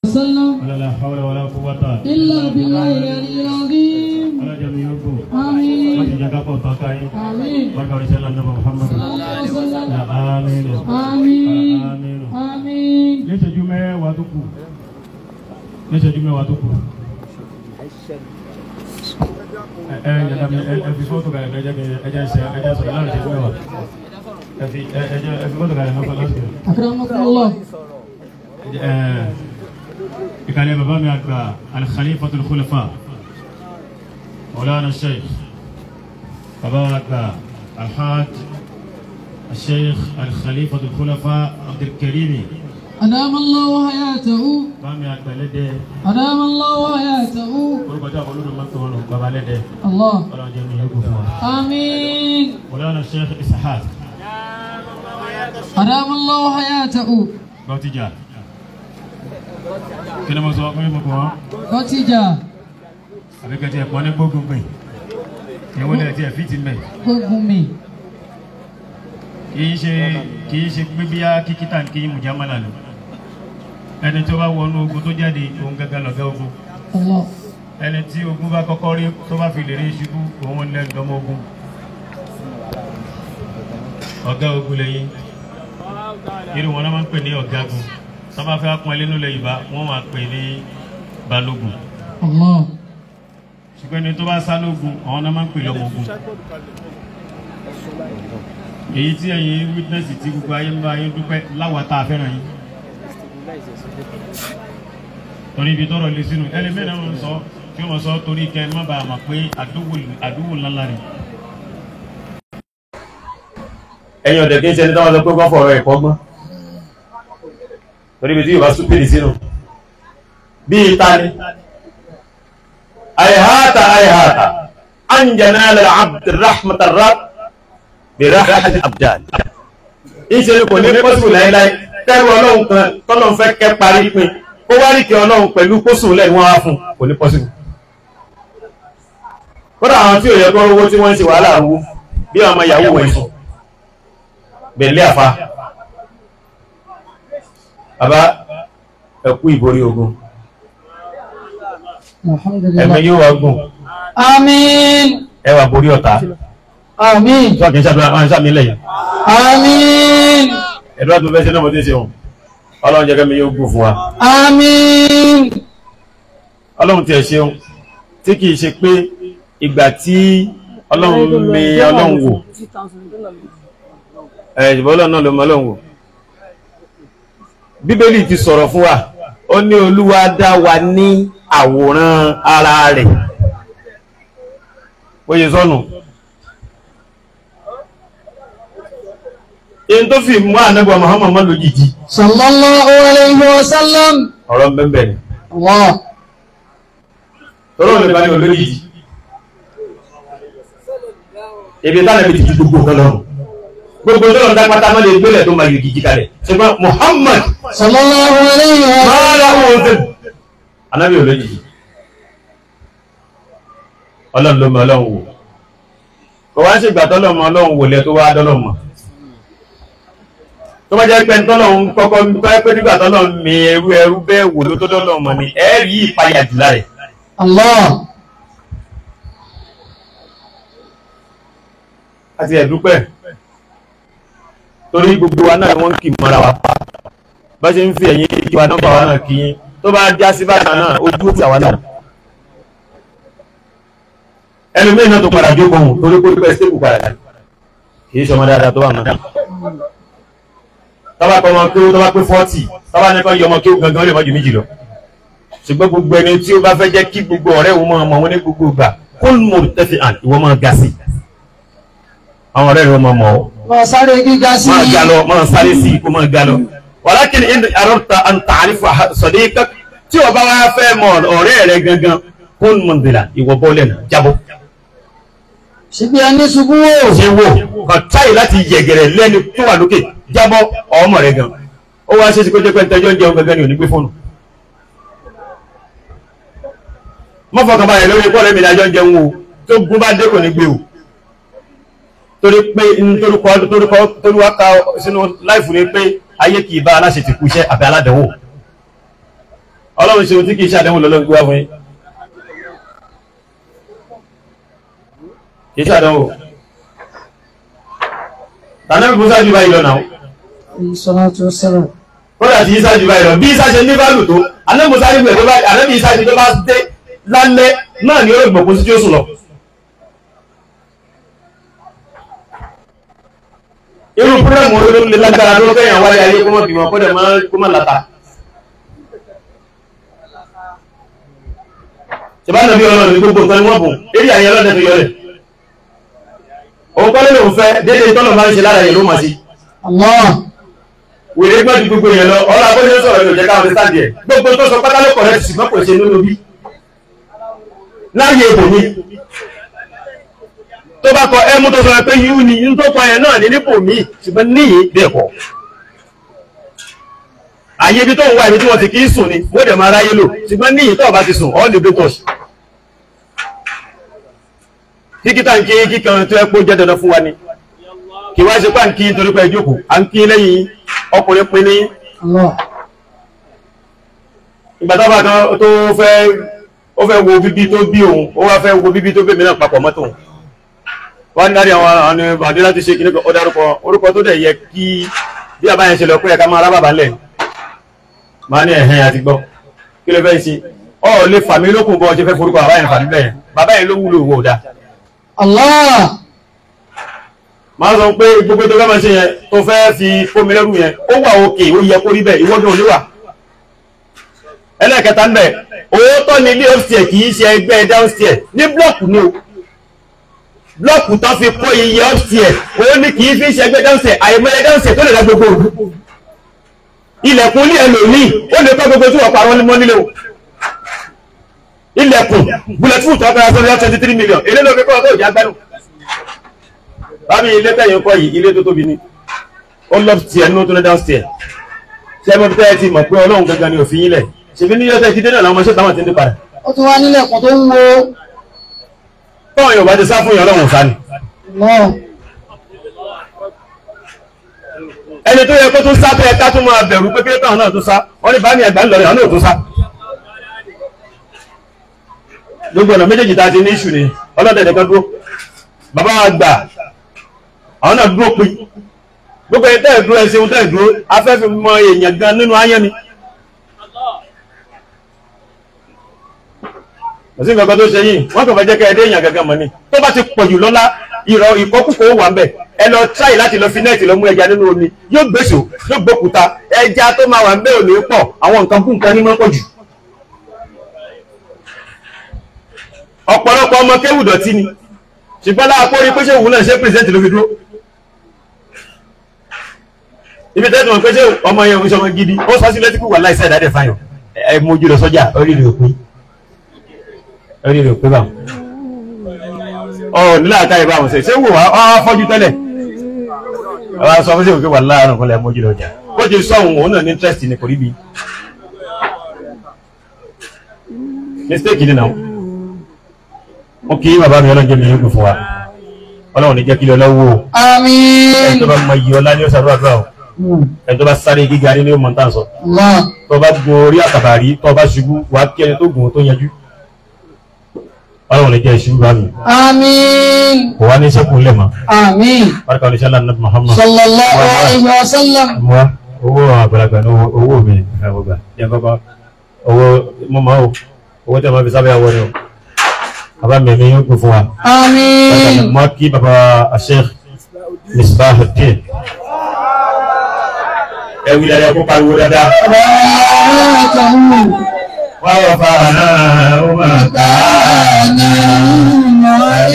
وسلم ولا لا حول ولا قوة إلا بالله العلي العظيم ولا جميع يوكو آمين وجي جاكا تاكاي آمين بركة رسالة النبي محمد صلى الله عليه وسلم يا آمين آمين آمين آمين níṣẹ́jú mẹ́wàá tó kù níṣẹ́jú mẹ́wàá tó kù ẹ ẹ jẹ́ta mi ẹ fi fọ́tò kalẹ̀ ẹ jẹ́ kí ẹ jẹ́ ṣe ẹ jẹ́ sọ̀rọ̀ láti ṣẹ́jú mẹ́wàá ẹ fi ẹ ẹ jẹ́ ẹ fi fọ́tò kalẹ̀ náà fọ́tò láti أكرمكم الله ẹ ìkàlẹ̀ bàbá mi àgbà al-Khalifatul Khulafa Mawlana Sheikh bàbá wa àgbà Alhaj Sheikh al-Khalifatul Khulafa Abdul Karimi أدام الله حياته bàbá mi àgbà lẹ́dẹ̀ẹ́. أدام الله حياته orúkọ tí àwọn olódò máa ń pè wọn lọ bàbá lẹ́dẹ̀ الله ọlọ́run jẹ́ mi yóò fún wa. آمين Mawlana Sheikh Ishaq أدام الله حياته Bọ́tíjà kí ni mo sọ pé mo kọ́ wọn kọtíjà àbí kẹ́tì ẹ̀pọ́n ní gbógun gbìn ìwọ ni ẹ̀tí ẹ̀ fìtì mẹ́ gbógun mi kì í ṣe kì í ṣe pé bíyá kíkítà kì í mùjámálà lọ ẹni tó bá wọnú ogun tó jáde òun gángan lọ̀gá ogun Allah ẹni tí ogun bá kọ́kọ́ rí tó bá fi lè rí ṣubú òun lẹ́nu lọ́mọ ogun ọ̀gá ogun lẹ́yìn irú wọn náà máa ń pè ní ọ̀gágun tó bá fẹ́ pọn ilé nílẹ̀ Yorùbá wọ́n máa pè ní balógun Allah ṣùgbọ́n ẹni tó bá sá lógun àwọn náà máa ń pè lọ́mọ ogun èyí tí ẹ̀yin witness tí gbogbo ayé ń bá ayé dúpẹ́ láwa tá a fẹ́ràn yín torí ibi tọrọ lé sínú ẹlẹ́mìí náà ń sọ tí wọ́n sọ torí kẹ́ ẹ má bàa mọ̀ pé àdúgbò àdúgbò ńláńlá rẹ̀. ẹ̀yin ọ̀dẹ̀ kí n ṣe ní táwọn sọ pé kọ́ fọ̀rọ̀ ẹ̀kọ́ gbọ́n torí ibi tí yorùbá súpèdì sínú bíi tani àìháàtà àìháàtà anjana al-abd rahmatar bi rahmat abdan ìṣe kò ní pọ́sùn láíláí kẹ́rù ọlọ́run kan tọ́lọ́run fẹ́ kẹ́ parí pin ó wá rí kí ọlọ́run pẹ̀lú pósùn lẹ́nu wá fún kò ní pọ́sùn kódà àwọn tí ò yẹ kó owó tí wọ́n ń ṣe wàhálà rú bí ọmọ ìyàwó wọ̀ ìsùn bẹ̀lẹ́ àfa bàbá ẹ̀kú ìborí ogun ẹ̀mí alhamdulillah yóò wá gùn àmín ẹ wà borí ọ̀tá àmín tó kì í ṣàdúrà wọn ṣàmì lẹ́yìn àmín ẹ̀dúrà tó fẹ́ ṣe náà mo ti ṣe wọn ọlọ́run jẹ́ kẹ́mi yóò gùn fún wa àmín ọlọ́run tiẹ̀ ṣeun tí kì í ṣe pé ìgbà tí ọlọ́run mi ọlọ́run wò ẹ̀ ìbọn ọlọ́run náà ló mọ ọlọ́run wò bíbélì ti sọ̀rọ̀ fún wa ó ní olúwa dá wa ní àwòrán ara rẹ̀ bóyá sọ́nù in tó fi mú ànábọ̀ Muhammad mọ́ lójijì sallallahu alayhi wa sallam ọ̀rọ̀ bẹ́ẹ̀ ni Allah tọ́rọ̀ lè bá ní olójijì ibi táwọn ibi ti ju gbogbo kan lọ́rùn gbogbo tó lọ́n dápátá má lè gbélẹ̀ tó máa yọ gidi kalẹ̀ ṣùgbọ́n Muhammad sallallahu alayhi wa sallam máa láwọn ọ̀sẹ̀ anábì olójijì ọlọ́run ló mọ ọlọ́run wò kò wá sí ìgbà tọ́lọ́mọ ọlọ́run wò lẹ tó wá dọ́lọ́mọ tó bá jẹ́ pé tọ́lọ́run kọ́kọ́ tó bá pé nígbà tọ́lọ́run mi ẹrú ẹrú bẹ́ẹ̀ wò ló tó dọ́lọ́mọ ni ẹ rí ìpayà jùlá rẹ̀ Allah àti ẹ̀dúpẹ́ torí gbogbo wa náà ni wọ́n ń kì mọ́ra wa bá ṣe ń fi ẹ̀yìn kí wa nọ́mbà wa náà kí yín tó bá já sí bákan náà ojú ti àwa náà ẹlòmíín náà tó padà jókòó hùn torí pé pẹ́ stable padà dà kì í ṣọmọ dáadáa tó wà náà tọ́ba kọ́ ọmọ kí ó tọ́ba pé fọ́ọ̀tì tọ́ba ní kọ́ yọ ọmọ kí ó gangan ó lè mọ́ ju méjì lọ ṣùgbọ́n gbogbo ẹni tí ó bá fẹ́ jẹ́ kí gbogbo ọ̀rẹ́ òun máa mọ̀ wọn ní gbogbo ìgbà kó mo tẹ́fì àn ìwọ máa ga sí àwọn ọ̀rẹ́ rẹ̀ máa mọ̀ ọ́ ma sáré gíga sí máa ga lọ máa sáré sí i kó máa ga lọ walakin in arọ́ta an ta'arifa sadiqak tí o bá wá fẹ́ mọ ọ̀rẹ́ rẹ̀ gangan kún mọ̀ndìlà ìwọ bọ́ọ̀lẹ̀ náà jábọ́ síbi ẹni ṣubú wò ṣe wò kàn táyì láti yẹ̀gẹ̀rẹ̀ lẹ́ni tó wà lókè jábọ́ ọmọ rẹ̀ gan ó wá ṣe é ṣe kó jẹ́ pé ntẹ́jọ́ ń jẹun gangan ni ò ní gbé fóònù mọ́fọ̀kànbalẹ̀ lórí pọ́ọ̀lù mi lájọ́ ń jẹun o tó gún bá dé kò ní gbé o torí pé torúkọ torúkọ torúwa ka sínú láìfù ni pé ayé kì í bá aláṣẹ ti kú iṣẹ́ àbí aládàáwò ọlọ́run ṣe ohun tí kì í ṣàdánwò lọ́lọ́run gbé wá fún yín kì í ṣàdánwò tànà bí musa jù báyìí lọ náà Salatu wassalam. kódà tí isa jù báyìí lọ bí isa ṣe ní báàlù tó àná musa ní gbẹ̀dọ́ báyìí àná bí isa ṣe tó bá dé lálẹ́ náà ni ó gbọ̀kú sí tí ó sùn lọ. irú púrẹ́mù olórí lè lágbára ló kẹ́yìn wáyé ayé kó mọ̀ bímọ kó dẹ̀ máa kó má láta. ṣèbá nàbí ọlọ́run ní gbogbo nǹkan ni wọ́n bùn eré àyè ọlọ́dẹ fi yọlẹ̀. òun kọ́lé lòun fẹ́ déédéé tọ́lọ̀ máa ń ṣe lára yẹn ló mà sí. Allah. wèrè gbọ́n ju gbogbo yẹn lọ ọ̀rọ̀ agbóyè sọ̀rọ̀ yóò jẹ́ káwọn ti sáàdì ẹ̀ gbogbo tó sọ pátá ló kọ̀ rẹ̀ ṣùgbọ́n kò ṣe nínú bí. láyé ibò ni tó bá kọ ẹmú tó sọ pé yíú ni yíú tó kọ yẹn náà ní nípò míì ṣùgbọ́n níyì bẹ́ẹ̀ kọ́. àyè ibi tó ń wá ibi tí wọ́n ti kì í sùn ni wọ́n dẹ̀ máa ráyé lò ṣùgbọ́n níyì tó bá ti sùn ọ́ lè dé tọ̀ṣì. kíkítà ń kí kíkan tó ẹ kó jẹ́ dandan fún wa ni kì wá ṣe pà ń kí torí pé ẹ jókòó à ń kí lẹ́yìn ọkùnrin pin ní Allah. ìgbà tó bá kan tó fẹ́ ó fẹ́ wo bíbí tó bí òun ó wá fẹ́ wo bíbí tó bèmí náà papọ̀ mọ́tò wọ́n ní láti àwọn àwọn àdé láti ṣe kí ní ó dárúkọ orúkọ tó dẹ̀ yẹ kí bí àbá yẹn ṣe lọ pé ẹ̀ka máa rábàbà lẹ̀ máa ní ẹ̀hẹ́n àti gbọ́ kí ló fẹ́ ṣe ọ lè fà mí lókun bọ́ ọ ṣe fẹ́ forúkọ bàbá yẹn fà mí bẹ́ẹ̀ bàbá yẹn ló wúlò wò dáa Allah. máa sọ pé gbogbo tó fẹ́ máa ṣe yẹn tó fẹ́ fi fómi lẹ́rù yẹn ó wà òkè ó yẹ kó rí bẹ́ẹ̀ ìwọ́dún oníwà ẹlẹ́ẹ̀kẹta ń bẹ̀ òótọ́ ni ilé upstairs kì í ṣe ẹgbẹ́ downstairs ní blọ́ọ̀kù ni o blọ́ọ̀kù tó fi kó iye upstairs òun ni kì í fi ṣe ẹgbẹ́ downstairs àìmọye downstairs tó lè dá gbogbo òru ilẹ̀kùn ilé ẹlòmíì ó lè kọ́ gbogbo tí wọ́n parọ́ mọ́ nílé o ilẹ̀kùn bulletproof tó kọ́ra sọ́dọ̀ twenty three million èlé ló fi kọ́ ọ̀tọ̀ ìjà gbẹ́nu bábí ilé tẹ̀yìn kọ́ yìí ilé tó tóbi ni ó lọ tiẹ̀ ní ó tún ní downstairs ṣé mo fi tẹ́ ẹ ti mọ̀ pé ọlọ́run gangan ni òfin yín lẹ̀ ṣèbí ní yọ́sẹ̀ ìdílé náà làwọn ọmọọṣẹ́ táwọn ti ń dé padà Ó tún wá nílẹ̀kùn tó ń wo. tọ́wọ́n yóò bá ti sá fún yàn ọlọ́run sá ni Allah. ẹni tó yẹ kó tún sá tó yẹ ká tún máa bẹ̀rù pé kílé táwọn náà tún sá wọ́n ní bámi àgbà ńlọrọ̀ àwọn náà tún sá gbogbo ọ̀nà méjèèjì tá a ti ní ìṣù ni ọlọ́dẹ̀ nìkan dúró bàbá wa gbà àwọn náà dúró pin gbogbo ẹni tẹ́ẹ̀ dúró ẹsẹ̀ tẹ́ẹ̀ dúró afẹ́fẹ́ mọ èèyàn gan nínú ayé ni kò sí nǹkan kan tó ṣe yìí wọ́n kàn fẹ́ jẹ́ kẹ́ ẹ dé èèyàn gangan mọ́ ni tó bá ti pọ̀ jù lọ́lá ìrọ̀ ìkọ́kùkọ̀ wà ń bẹ̀ ẹ lọ tíráì láti lọ fi nẹ́ẹ̀tì lọ mú ẹja nínú omi yóò gbèsò yóò gbókúta ẹja tó máa wà ń bẹ̀ ò ní pọ̀ àwọn nǹkan kú nǹkan ní mọ́ pọ̀ jù. ọ̀pọ̀lọpọ̀ ọmọ kéwù dọ̀tí ni ṣùgbọ́n láàpọ̀ orí pé ṣé òun náà ṣe pírẹsẹ̀ntì ló fi dúró ibi tẹ́tù wọn pé ṣé ọmọ yẹn òun ṣọmọ gidi ó sọ sí létí kú wà láìsẹ̀ ìdádẹ́ fáyọ̀ ẹ mójú lọ sọ́jà orí rẹ̀ òpin orí rẹ̀ òpin báwọn ọ nílẹ̀ àkáyè báwọn ṣe ṣé wò wá ọ fọ́jú tẹ́lẹ̀ ọ sọ fún ṣé òkè wà láàárọ̀ kọlẹ̀ mójú lọ jà bó ti sọ òun òun náà ní interest ní kò rí bi mistake ni náà ó kí bàbá mi ọlọ́jọ́ mi yóò fún wa ọlọ́run ní jẹ́ kí lọ lọ́wọ́ o ẹni tó Àmín. bá mọ iye ọlá ní ó sàrú àdúrà o ẹni tó bá sáré gíga ní ó mọ̀ tán sọ Allah. tó bá gun orí àkàbà rí tó bá ṣubú wà á kí ẹni tó gùn ó tó yanjú ọlọ́run ní jẹ́ ìṣubú bá mi Àmín. kò wá ní sẹ́kù ńlẹ̀ mọ́ Àmín. barika oníṣẹ́ ńlá nàbí Muhammad Sallallahu alayhi wa sallam. mọ́ owó àgbàlagbà ní owó owó mi ẹ̀ wọ́n gbà jẹ́ kọ́kọ́ owó mọ́mọ́ o owó tẹ́ máa fi sábẹ́ àwọ̀ ni o bàbá mi mi yóò kún fún wa. Àmín. mo kí baba Sheikh Misbahuddin ẹ wí dáadáa kó pariwo dáadáa Rahmatuhu. wà wà fà náà ó máa kà á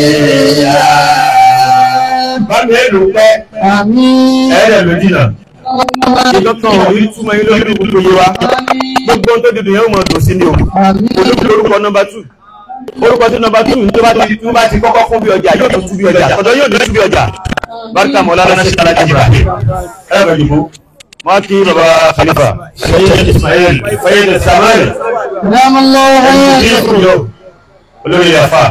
bá mi ẹ lò pẹ́ Àmín. ẹ rẹ̀ ló dìnà ìdọ́tàn orí túmọ̀ yín lórí gbogbo yé wa gbogbo ohun tó dìdò yẹn ó mọ̀ dùn sí ni o Àmín. olóògbé orúkọ nọmba tù orúkọ tí nọmba tù tó bá ti tó bá ti kọ́kọ́ fún bí ọjà yóò tó tú bí ọjà ọ̀dọ̀ yóò tó tú bí ọjà barika mọ̀lá lọ́nà ṣe tala jìbà ẹ bẹ̀ dìbò wọ́n kí baba khalifa sẹ́yìn ismail sẹ́yìn samuel Ramallahu ní hayatahu. ìkú yọ olórí afa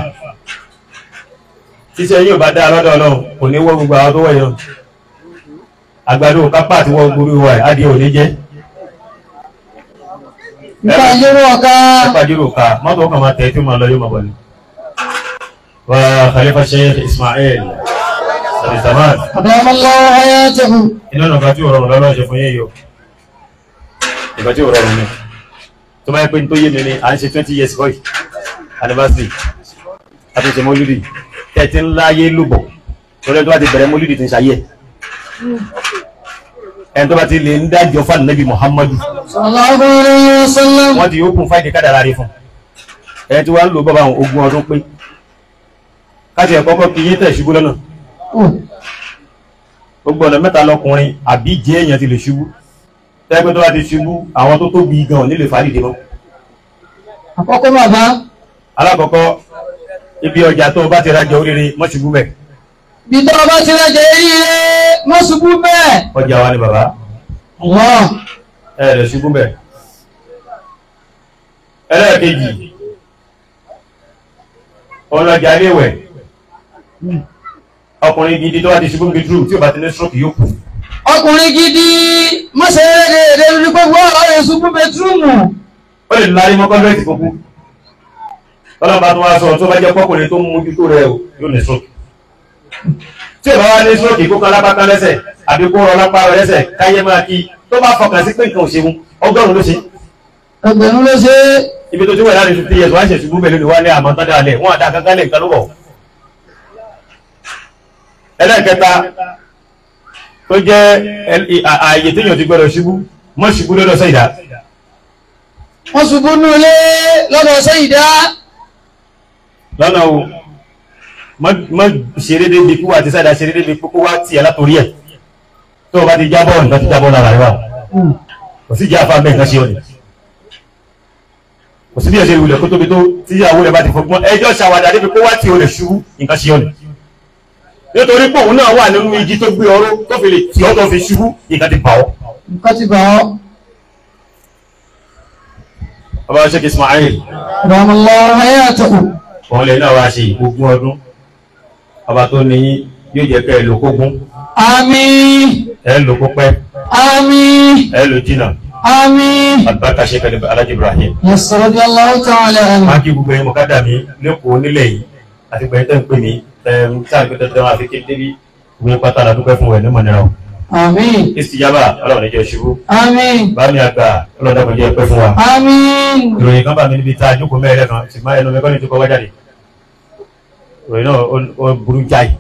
tíṣẹ́ yóò bá dá lọ́dọ̀ náà kò ní wọ́ gbogbo àwọn tó wọ̀ yọ àgbàdo kápá àti wọ́n gbúrú wa ẹ̀ adìẹ ò ní jẹ́ nípa ìlérò ọ̀ka pàjùrò ká mọ́tò kan máa tẹ̀ tí ó máa lọ yóò máa bọ̀ ní. wa khalifa sheikh ismail abdulsamad àdámọ́lọ́ hayatahu iná nà bá tí ò rọrùn lọ́lọ́ ṣe fún yín yìí o ìgbà tí ò rọrùn ni tó bá yẹ pé ní tó yé mi ni à ń ṣe twenty years boy anniversary àti ṣe mọ́lúdì tẹ́tí ńlá yé lùbọ̀ torí ẹni tó bá ti bẹ̀rẹ̀ mọ́lúdì ti ń ṣayé ẹni tó bá ti lè ń dájọ́ fún ànábì muhammadu sallallahu alayhi wa sallam wọ́n ti yóò kún fáìdì kádàrá rí fún ẹni tí wọ́n ń lò bọ́bá àwọn ogún ọdún pé káṣí ẹ̀ kọ́kọ́ kí yín tẹ̀ ṣubú lọ́nà gbogbo ọ̀nà mẹ́ta lọkùnrin àbí jẹ́ èèyàn ti lè ṣubú tẹ́gbẹ́ tó bá ti ṣubú àwọn tó tóbi gan nílé fàdìdì mọ́ àkọ́kọ́ bàbá alákọ̀ọ́kọ́ ibi ọjà tó o bá ti rajà oríire mọ́ ṣubú bẹ̀ bí tọ́ bá ti rẹ̀ jẹ́ eré mọ́ ṣubú bẹ́ẹ̀ ọjà wa ni bàbá Allah ẹ̀ rẹ̀ ṣubú bẹ̀ ẹlẹ́ẹ̀kejì ọlọ́jà léwẹ̀ ọkùnrin gidi tó bá ti ṣubú bedroom tí o bá ti ní stroke yóò kù ọkùnrin gidi mọ́ṣẹ́ rẹ̀ rẹ̀ rí gbogbo ọ̀rẹ́ ṣubú bẹtúrùmù ó lè lárí mọ́ kọ́ńtẹ́ẹ̀tì kókó tọ́lọ́ba tó wá sọ tó bá jẹ́ pọ́kùnrin tó ń mójútó rẹ̀ o yóò ní stroke tí ìbá wá ní stroke kó kan lápá kan lẹ́sẹ̀ àbí kó rọ lápá rẹ lẹ́sẹ̀ káyé máa kí tó bá fọkàn sí pé nǹkan ò ṣeun ọgọ́rùn-ún ló ṣe ẹgbẹ̀rún ló ṣe ibi tó ti wẹ̀ láti fifty years wá ṣe ṣubú bẹ̀lú ni wá ní àmọ́ tán dáalẹ̀ wọ́n àdá kankan lè nǹkan ló bọ̀ ẹlẹ́ẹ̀kẹta tó jẹ́ ẹl- à- ààyè téèyàn ti gbọ́dọ̀ ṣubú mọ́ ṣubú lọ́dọ̀ sẹ́yìdá wọ́n ṣubú nú ilé lọ́dọ̀ sẹ́yìdá lọ́nà o mọ́ ṣeré débi kí wà ti sáyidá ṣeré débi kókó wá tiẹ̀ látòrí ẹ̀ tó o bá ti jábọ̀ nǹkan ti jábọ̀ lára rẹ̀ wà kò sí jẹ́ àfa bẹ́ẹ̀ nǹkan ṣe ọ́ ni kò sí bí ẹ̀ṣẹ̀ ìwúlẹ̀ kó tóbi tó tí ìyàwó rẹ̀ bá ti fọgbọ́n ẹjọ́ ṣàwádà débi kó wá tí o lè ṣubú nǹkan ṣe ọ́ ni nítorí pé òun náà wà nínú igi tó gbé ọrọ̀ tó fi lè tí ọ́ tó fi ṣubú nǹkan ti bà ọ́. nǹkan ti bà ọ́ bàbá Sheikh Ismail àdámọ́lọ́ hayatahu òun lè náà wá ṣe ogún ọdún bàbá tó ní yóò jẹ́ kẹ́ ẹ lò kógún àmín ẹ lò kó pẹ́ àmín ẹ lò jìnnà àmín àlùbáríkà Sheikh Alhaji Ibrahim. yasir radiyallahu ta'ala anhu máa kí gbogbo ẹ̀yin mọ̀kádà mi lẹ́kọ̀ọ́ nílẹ̀ yìí àti gbẹ̀yìn tẹ́ ń pè mí ẹ̀ẹ́m tí a gbé dandan àfi kéde bí gbogbo pátá la dúpẹ́ fún ẹ̀ ní mọ̀nìyàn o. àmín istijaba ọlọ́run níjọ́ ṣubú àmín bámi àgbà ọlọ́run dàgbọ́n jẹ́ pẹ́ fún wa. àmín ìròyìn kan bá mi níbi tá a jókòó mẹ́rẹ̀ kan ṣùgbọ́n ẹnu mi kọ́ ni tó kọ́ wá jáde. ìròyìn náà ó- ó burú jáì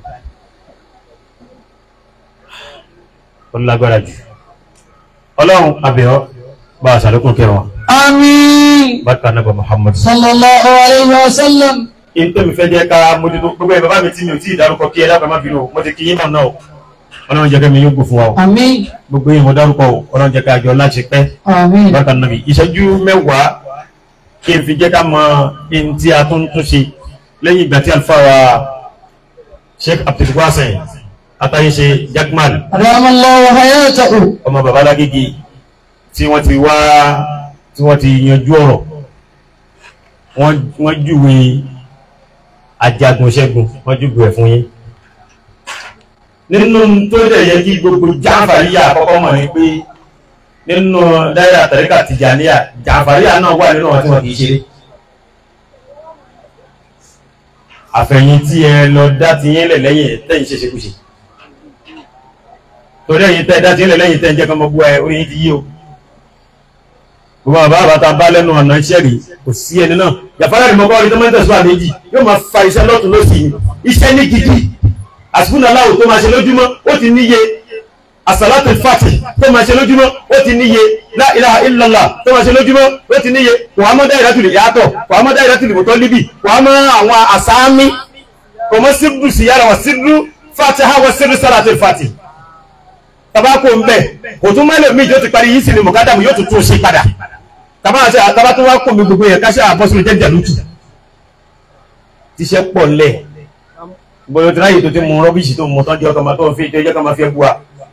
ó lágbára jù. ọlọ́run abẹ́ọ́ bá a ṣàlékún kẹwọn àmín bákan náà bá Muhammad. sallallahu alayhi wa sallam in tó mi fẹ́ jẹ́ ká mójútó gbogbo ẹ̀ bàbá mi tí mi ò tí ì dárúkọ kí ẹ dábàá má bínú o mo ti kí yín mọ̀ náà o ọlọ́run jẹ́ kẹ́mi yóò gbò fún wa o àmín gbogbo yín mo dárúkọ o ọlọ́run jẹ́ ká jọ láti pẹ́ àmín bákan náà bí ìṣẹ́jú mẹ́wàá kí n fi jẹ́ ká mọ in tí a tún tún ṣe lẹ́yìn ìgbà tí àlùfáà wa Sheikh Abdulwasen atayese Jagmal àdámọ́lọ́ hayatahu ọmọ bàbá Lágége tí wọ́n ti wá tí wọ́n ti yanjú ọ̀rọ̀ wọ́n wọ́n júwe ajagun ṣẹ́gun wọ́n júwe ẹ̀ fún yín nínú tó dẹ̀ yẹ kí gbogbo jáfàríyà àkọ́kọ́ mọ̀ ní pé nínú dáírà tàríkà Tìjàníyà jáfàríyà náà wà nínú wọn tí wọ́n kì í ṣeré àfẹ̀yìn tí ẹ lọ dá ti yín lẹ̀ lẹ́yìn tẹ́yìn ṣe ṣekúṣe torí ẹ̀yin tẹ́ dá ti yín lẹ̀ lẹ́yìn tẹ́ ń jẹ́ kọ́mọ bú ẹ orí yín ti yí o gbogbo àbá àbáta bá lẹ́nu ọ̀nà iṣẹ́ rí kò sí ẹni náà yàfárá ni mo bá orí tó máa ń tẹ̀síwá méjì yóò máa fa iṣẹ́ lọ́tún lọ́sì yìí iṣẹ́ ní gidi àsìkúnà aláwò tó máa ṣe lójúmọ́ ó ti níye àsàlátù fàtì tó máa ṣe lójúmọ́ ó ti níye la ilaha illallah tó máa ṣe lójúmọ́ ó ti níye kò wá mọ́ dáìrátù lè yàtọ̀ kò wá mọ́ dáìrátù lè mọ́tọ́ líbì kò wá mọ́ àwọn àsáámi kò mọ́ sírdu síyára wà sírdu fàtì ha wà sírdu sàlátù fàtì tabako ń bẹ kò tún mẹ́lẹ̀ míì tó ti parí yìí sì ni mọ̀kádàmù yóò tún tún ṣe padà tàbá àti àtàbá tó wá kò mí gbogbo yẹn káṣá àbọ́sílẹ̀ jẹ́ jàlútù tíṣẹ́ pọ̀ lẹ̀ bóyá tí láyé tó ti mú rọ́bìṣì tó mú tán jẹ́ ọkọ̀ máa tó ń fi jẹ́ ọkọ̀ máa fi ẹgbù wa.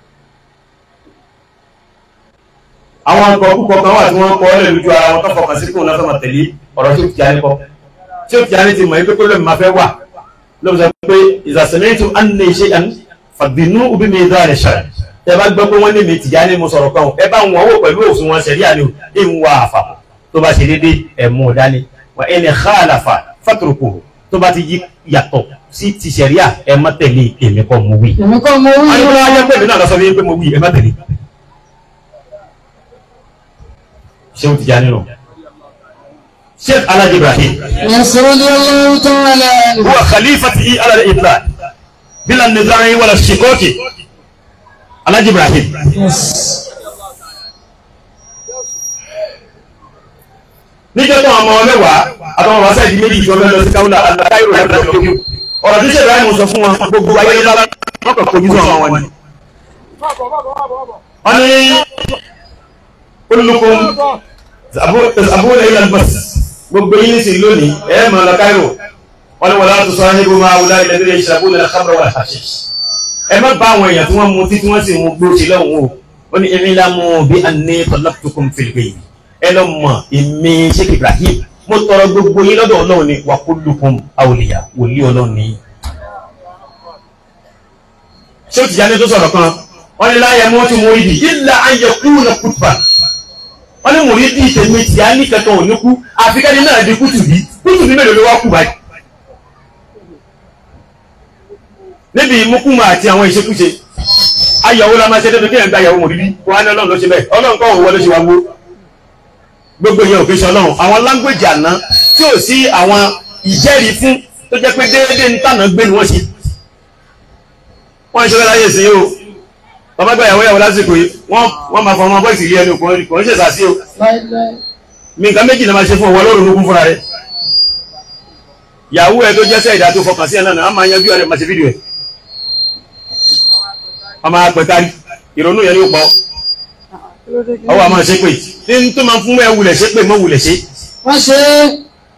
àwọn ọkọ̀ púpọ̀ kan wà tí wọ́n kọ́ ọ́lẹ̀ lójú ara wọn tó fọkàn sí kóun náà fẹ́ máa tẹ̀lé ọ̀rọ̀ tí ó ti jáde kọ́ tí ó ti jáde ti mọ̀ yín pé pé lómi máa fẹ́ wà lóbi sọ pé ìzàsẹ̀mẹ́tò á ní iṣẹ́ àn fàbínú òbí mi dá rẹ̀ ṣàrẹ̀ ẹ bá gbọ́ pé wọ́n ní mi tìjà ní mo sọ̀rọ̀ kan ẹ bá wọn wò pẹ̀lú òfin wọn ṣẹ̀rí àná ẹ ń wá àfà tó bá ṣe dédé ẹ̀mú dání wà ẹni khalafa fatrukuhu tó bá ti yí yàtọ̀ sí ti ṣẹ̀ríà ẹ má tẹ̀lé èmi kọ́ mo wí. èmi kọ́ mo wí wọ́n ní o. kí wọ́n á jẹ́ pé èmi náà lọ sọ fún yín pé mo wí ẹ má tẹ̀lé. ṣé o ti já nínú. sheikh alhaji ibrahim يسر الله تعالى عنه. هو خليفتي على الإطلاق بلا نزاع ولا الشكوك alhaji ibrahim Yes. níjọ́ tó ọmọ mẹ́wàá àtọmọ wá sáìdì méjì tí wọ́n fẹ́ lọ sí káwùlà aláìrò rẹ̀ lọ́wọ́ lókè ọ̀rọ̀ tí sèbáyé mo sọ fún wọn gbogbo ayé lọ́la wọ́n kàn kojú sọ wọn ni. wọ́n ní olùkọ́ àbúrò ilẹ̀ albas gbogbo yín sì lónìí ẹ̀ mọ̀ lọ káírò wọ́n ní wọ́n láti sọ ahébù máa wùdá ilẹ̀ nílé ìṣàbù nílẹ̀ kábàrà wà láṣẹ. ẹ má bá àwọn èèyàn tí wọ́n mu tí tí wọ́n sì mu gbó sí lọ́hùn o ó ní irin lámú bí a ní tọ́lápùtùkùn fìlìpì ẹ lọ mọ èmi sheikh ibrahim mo tọrọ gbogbo yín lọ́dọ̀ ọlọ́run ni wà kullukum awliya wòlíì ọlọ́run ni. ṣé o ti jáde tó sọ̀rọ̀ kan wọ́n ní láyé mọ́ tí mo rí di illa an yakuna kutba wọ́n ní mo rí di tèmi tí a ní kankan ò ní kú àfikẹ́ni náà di kútù bí kútù bí mélòó ló wá kú báyìí. níbi ìmúkúmọ àti àwọn ìṣekúṣe ayọ̀wó la máa ṣe débi kí ẹ̀ ń gba ayọ̀wó mọ̀ bíbí wọn á ní ọlọ́run ló ṣe bẹ́ẹ̀ ọlọ́run kọ́ òun wọlé ṣe wá wó gbogbo yẹn ò fi ṣe ọlọ́run àwọn láńgbèjì àná tí ò sí àwọn ìjẹ́rìí fún tó jẹ́ pé déédéé ń tànà gbé ni wọ́n ṣe wọ́n ń ṣe fẹ́ láyé sí o bàbá gba ìyàwó ìyàwó lásìkò yìí wọ́n wọ́n máa fọ ọmọ bọ́ìsì ilé ẹni kò ń kò ń ṣèṣà sí o láíláí. mi nǹkan méjì náà máa ṣe fún ọwọ́ lórí ológun fúnra rẹ̀ ìyàwó ẹ tó jẹ́ sẹ́yìdá tó fọkàn sí ẹ náà á máa yanjú ẹ máa ṣe fídíò ẹ ọmọ apẹtari ìrònú yẹn yóò pọ̀ ọwọ́ a máa ṣe pé ní tó máa fún ẹ wulẹ̀ ṣe pé mọ́ wulẹ̀ ṣe wọ́n ṣe é.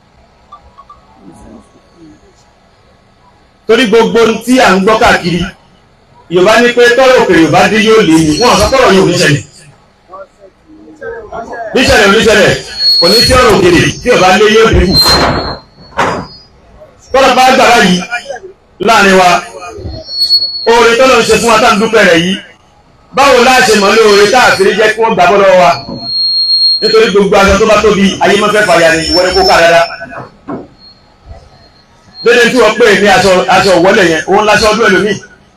torí gbogbo ohun tí à ń gbọ́ káàkiri yorùbá ní pé tọ́rọ̀ òkè yorùbá dé yóò lé ní wọn àkọ́kọ́ ọ̀rọ̀ yóò níṣẹ̀lẹ̀ níṣẹ̀lẹ̀ oníṣẹ̀lẹ̀ kò ní sí ọ̀rọ̀ òkèlè tí yorùbá lé yóò dínkù tọ́rọ̀ bá gbàrá yìí láàrin wa oore tọ́lọ̀ ń ṣe fún wa tá à ń dúpẹ́ rẹ̀ yìí báwo láà ṣe mọ̀ lóore tá àfírí jẹ́ kí wọ́n gbà bọ́ lọ́wọ́ wa nítorí gbogbo aṣọ tó bá tóbi ayé máa fẹ́ fàyà ní ìwọ́n ní kó ká dáadáa dédé tí wọ́n pè ní aṣọ aṣọ ìwọ́lẹ̀ yẹn òun láṣọ ọdún ẹlòmíì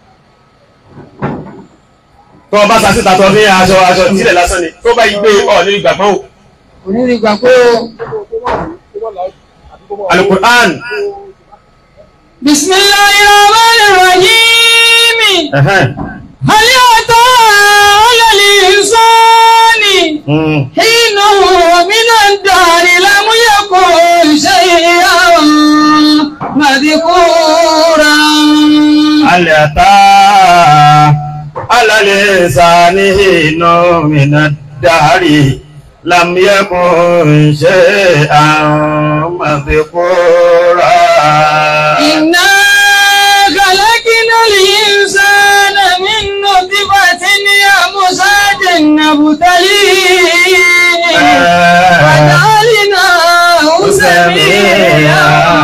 tó o bá sasíta tó ní aṣọ aṣọ sílẹ̀ lásán ni tó bá yí gbé ọ ní ìgbàgbọ́ o onírí gbà pé o. alukur'an bisimilayi rahman rahim. ẹ̀hẹ́n, hali ata alali insani. mm, hinu mina dari lamu yakun shay'an madhkura. alẹ́ ata alálẹ́ sani inú mìíràn dárí lamiyekun ṣe àwọn mọ̀fẹ́kúrà. إنا خلقنا الإنسان من نطفة أمشاج نبتليه وجعلناه سميعا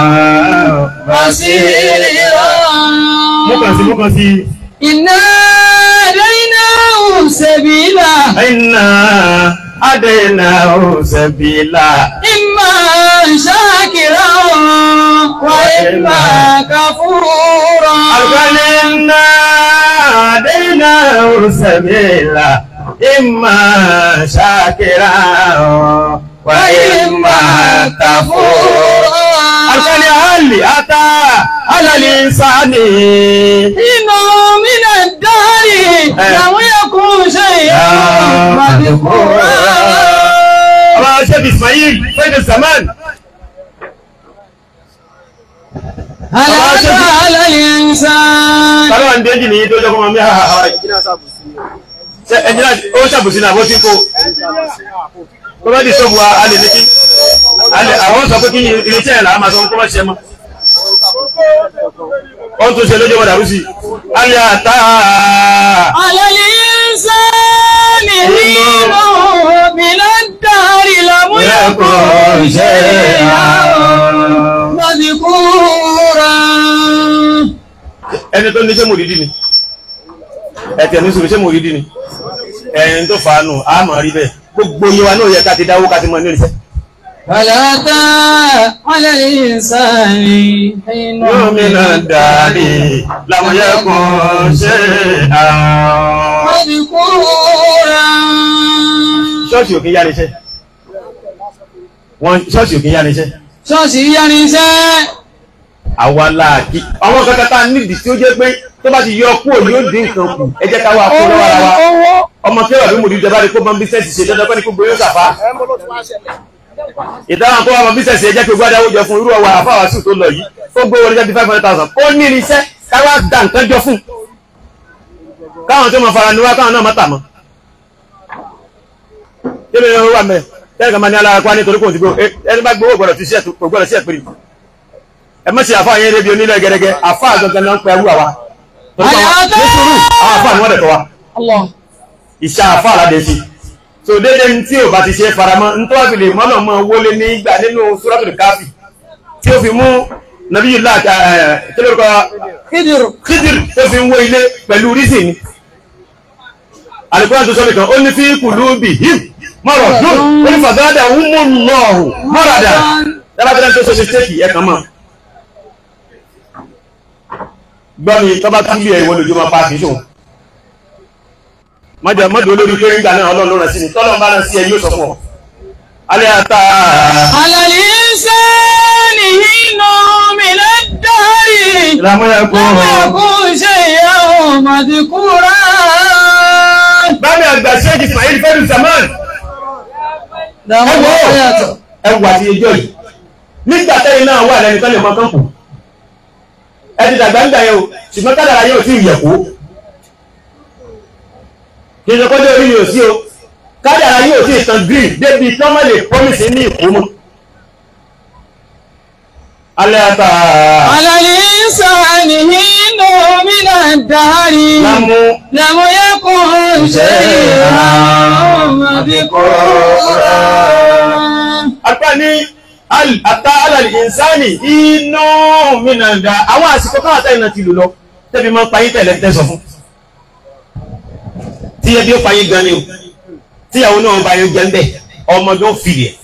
بصيرا Múkàn sí, múkàn sí. إنا هديناه سبيلا Iná Adéna Òsèbílà. إما شاكرا وإما كفورا Àgbálẹ̀ iná Adéna Òsèbílà. Ìmà ṣàkírà wà ìmà kàfúrà. Àgbálẹ̀ àlì àtà àlàlì sáni. إنه من الدهر لم يكن شيئا مذكورا Ọba Ṣẹ́bi Ismail, Fẹ́dẹ̀ Zaman. هل أتى على الإنسان Kálọ̀ ń déjì ní tó jọ́kọ́ mọ́ mí àhà àwà ṣe ẹjìnà ó ṣàbùsí náà bó tí kó kó bá di sóbù a lè ní kí a lè àwọn sọ pé kí iléeṣẹ́ ìlà máa sọ kó má ṣe mọ́ ó ń tún ṣe lójú ọmọdà rúsì alẹ́ àtà على الإنسان حين من الدهر لم يكن شيئا مذكورا ẹni tó ní ṣé mòrídì ni ẹ̀tẹ̀ ní sùúrù ṣé mòrídì ni ẹ̀yìn tó fàánù a mọ̀ rí bẹ́ẹ̀ gbogbo yíwa náà yẹ ká ti dáwó ká ti mọ̀ ní ìrìnsẹ́ فلا أتى على الإنسان حين yóò mi náà dàrí lámúyẹ́kùn ṣe àwọn. مذكورا ṣọ́ọ̀ṣì òkè yá níṣẹ́ wọ́n ṣọ́ọ̀ṣì òkè yá níṣẹ́ ṣọ́ọ̀ṣì yánisẹ́ àwa láàkí àwọn kankan tá a nídìí tí ó jẹ́ pé tó bá ti yọ kúrò yóò dín nǹkan kù ẹ jẹ́ ká wá kó lọ́wọ́ ara wa owó ọmọ tí wà ló mú ìjọba rẹ kó bá ń bísẹ̀sì ṣe dandan pẹ́ni kó gbé yóò sàfá ìdáhùn kó wà mọ bísẹ̀sì ẹ jẹ́ pé gbádà ó jọ fún irú ọwọ́ àfáwà sùn tó lọ yìí ó gbé wọlé jáde five hundred thousand ó ní irinṣẹ́ káwá da nǹkan jọ fún káwọn tó mọ fara ni wá káwọn náà má tà mọ́ kí ló ń wà mẹ́ tẹ́lẹ̀ kan máa ní alára pa nítorí kò tí gbó ẹni bá gbówó gbọ́dọ̀ ti ṣe kò gbọ́dọ̀ sí ẹ̀pẹ̀rẹ̀ ẹ mọ̀ sí àfáà yẹn débi onílẹ̀ gẹ́gẹ́ àfáà gangan náà ń pẹ́ wúwa wa torí pé àwọn ní sùúrù àwọn àfáà ni wọ́n dẹ̀ tọ́ wa Allah ìṣe àfáà aládé sí so déédéé ní tí ò bá ti ṣe faramọ́ ní tó wá fi lè mọ́nà mọ́ wọlé ní ìgbà nínú suratul káfí tí ó fi mú nàbí yìí láàkà kí ló kọ́ kídìrù kídìrì tó fi ń wó ilé pẹ̀lú rísì ni alùpùpù tó sọ́nà kan ó ní fi qulubihim maradun ó ní fazadahumullahu maradan dábàá tó dáa tó ṣe mistake ẹ̀ kàn mọ́ gbọ́mi tó bá tún bí ẹ̀wọ́ lójú máa pa kìí ṣòun mọ́jọ mọ́jọ olórí pé nígbà náà ọlọ́run ló rán sí ni tọ́lọ́run bá rán sí ẹ yóò sọ fún ọ alẹ́ ata alàlì sẹ́ni inú mi lè dárí ìlàmúyàkó lọ́wọ́ ṣe ìyàwó màdìkúrà bámi àgbà ṣéèjì Ismail fẹ́rù zaman dàmú ọ̀yàtọ̀ ẹwù àti ẹjọ́ yìí nígbà tẹ́yìn náà wà lẹ́ni tọ́lẹ̀ mọ́ kán kù ẹ ti dàgbà ń gbà yẹn o ṣùgbọ́n kádàrà yóò tí ì yẹ̀kó kì í ṣe kọ́jọ́ orí yóò sí o kádàrà yóò tí ì tàn green débi tí wọ́n má lè promise ní ìkó mọ́ alẹ́ ata alàlì sẹ́ni inú mi lè dárí lámú لم يكن شيئا مذكورا apá ní àtà alàlì ìsáni inú mìíràn dá àwọn àsìkò káwà táyì náà ti lò lọ tẹ́bí máa payé tẹ̀lẹ̀ tẹ́sọ fún tí ẹbí ó payé gan ni o tíyàwó náà bá yóò jẹ́ ń bẹ̀ ọmọ yóò fìlì ẹ̀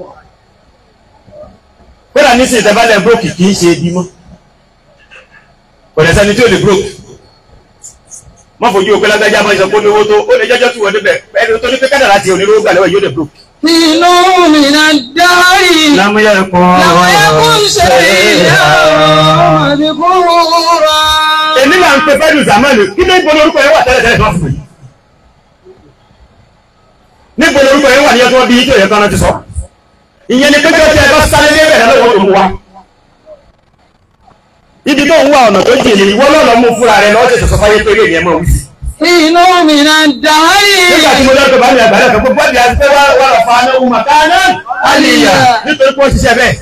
kódà ní sí ìtẹ́bálẹ̀ brókì kì í ṣe ebi mọ́ kò dẹ̀ sẹ́ni tí ò lè brókì má fojú òpé lágbájá máa ń sọ pé olówó tó ó lè jẹ́jọ́ tí wọ́n débẹ̀ ẹni tó ní pé kádàrá ti onírúurú gbà lọ́wọ́ yóò lè brókì. nínú من الدهر lámúyẹ kọ́ لم يكن شيئا مذكورا èmi là ń pe fẹ́ẹ́dù zamani kí ló ń bolo orúkọ yẹn wà tẹ́lẹ̀ tẹ́lẹ̀ tó fún mi. ní bolo orúkọ yẹn wà ní ọjọ́ bíi tó yẹ kán ti sọ. ìyẹn ni pẹ́jọ́ tí ẹ bá sáré ní ẹ̀rẹ̀ lọ́wọ́ tó ń wá. ibi tó ń wá ọ̀nà tó jìnnì ìwọ náà lọ mú fúnra rẹ lọ́wọ́ tẹ̀sán fáyé pé ilé ìyẹn mọ̀ wí. nínú من الدهر nígbà tí mo lọ́dọ̀ bá mi àgbàdo kan gbogbo ẹ̀dì àti pé wà wà lọ fa anáwó màkánná àlìyà nítorí pé ó ṣiṣẹ́ bẹ́ẹ̀.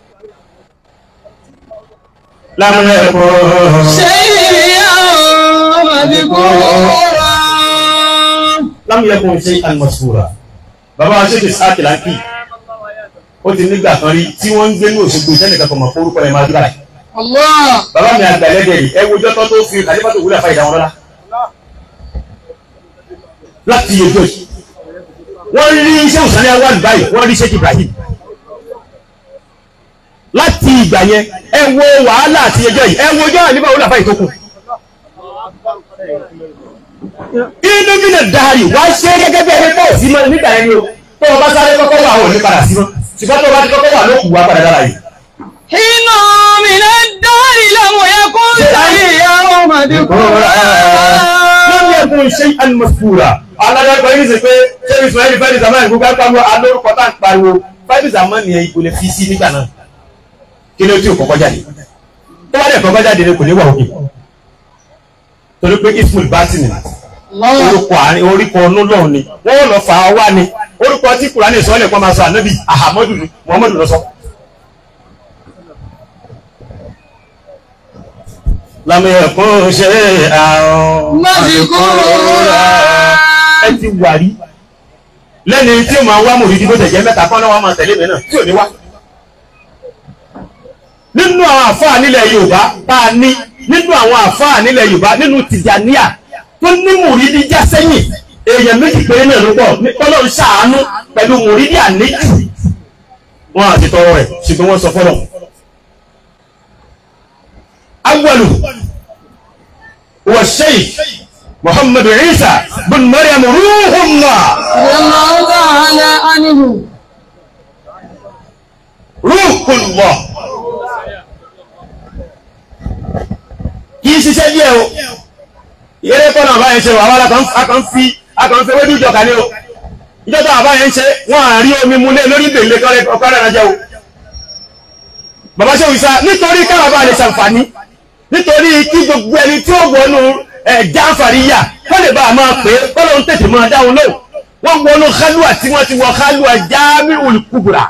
lámúlẹ̀ ẹ̀kọ́. شيئا مذكورا lam yakun shay'an masura bàbá wa ṣèkè sáàkì láńkì ó ti nígbà kan rí tí wọ́n ń gbé ní Òṣogbo ìtẹ́nìkan kan mọ̀ forúkọ ẹ̀ máa dúrà yìí الله bàbá mi àgbà ẹlẹ́dẹ̀ yìí ẹ wojọ́ tó tó fi kàlífà tó wúlẹ̀ fa ìdáwọn lọ́la láti yẹjọ́ yìí wọ́n rí iṣẹ́ òsàlẹ̀ awal báyìí wọ́n rí Sheikh Ibrahim láti ìgbà yẹn ẹ wo wàhálà àti yẹjọ́ yìí ẹ wojọ́ àlífà wúlẹ̀ fa ìtókù inú bí lè dáhàrí wá ṣe gẹ́gẹ́ bí ẹni pọ̀ sí mọ́ nígbà ẹni o tó o bá sáré kọ́kọ́ wà ò ní padà sí mọ́ ṣùgbọ́n tó o bá ti kọ́kọ́ wà ló kù wá padà dára yìí. حين من الدهر لم يكن شيئا مذكورا lórí ẹ̀kún ṣe àlùmọ̀sùkúrà aládàgbà yìí ṣe pé ṣé ìsúnmọ́lì fẹ́ẹ́lì zamani gbogbo àpamọ́ alórúkọ tá à ń pariwo fẹ́ẹ́lì zamani yẹn ipò lè fi sí nígbà náà kí ló tí ò kọ́kọ́ jáde tó bá dẹ̀ kọ́kọ́ jáde ni kò ní wà òkè torí pé ismail batin الله orúkọ àárín orúkọ ọ̀nù lọ́hùn ni wọ́n lọ fà á wá ni orúkọ tí kùránì sọ́ọ́lẹ̀ kọ́ máa sọ ànábì ahamadu ni muhammadu lọ sọ. lámì ẹ̀kún ṣe àrùn مذكورا ẹ ti wà rí lẹ́ni tí ó máa wá mòrídìí bó tẹ̀jẹ́ mẹ́ta kọ́ náà wọ́n máa tẹ̀lé mi náà tí ò ní wá. nínú àwọn àfáà nílẹ̀ yorùbá tá a ní nínú àwọn àfáà nílẹ̀ yorùbá nínú tìjàníà tó ní mòrídìí já sẹ́yìn èèyàn méjì péré náà ló pọ̀ ní kọ́lọ́ ń ṣàánú pẹ̀lú mòrídìí àníjù wọn àti tọrọ rẹ̀ ṣùgbọ́n wọ́n sọ fọ́lọ̀ awwalu wa shaykh muhammad isa bin maryam ruhullah الله تعالى عنه ruhullah kì í ṣiṣẹ́ díẹ̀ o ìyẹ́rẹ́ kọ́nà àbáyẹn ṣe wà wá lákàn fi akàn fi wédú ìjọka ní o ìjọba àbáyẹn ṣe wọ́n à rí omi múlé lórí ìbèlè ọkọ̀rẹ́ ẹ̀rọ jẹ́ o bàbá ṣe òwúṣà nítorí káwọn bá lè ṣàǹfààní nítorí kí gbogbo ẹni tí ó wọnú ẹ̀já àǹfààníyà kọ́ lè bá a máa pè é kọ́lọ́ ń tètè máa dáhùn lóhùn wọ́n wọnú kálúà tí wọ́n ti wọ kálúà Jami'ul Kubra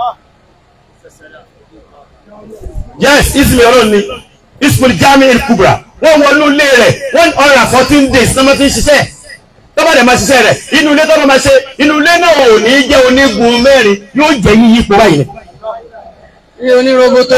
yes ismi ọlọ́run ni ismi Jami'ul Kubra wọ́n wọnú ilé rẹ̀ one hundred and fourteen days ní wọ́n ti ń ṣiṣẹ́ tọ́ba dẹ̀ máa ṣiṣẹ́ rẹ̀ inú ilé tọ́ba máa ṣe inú ilé náà ò ní jẹ́ onígun mẹ́rin yóò jẹ́ yíyípo báyìí ni. ní oníroboto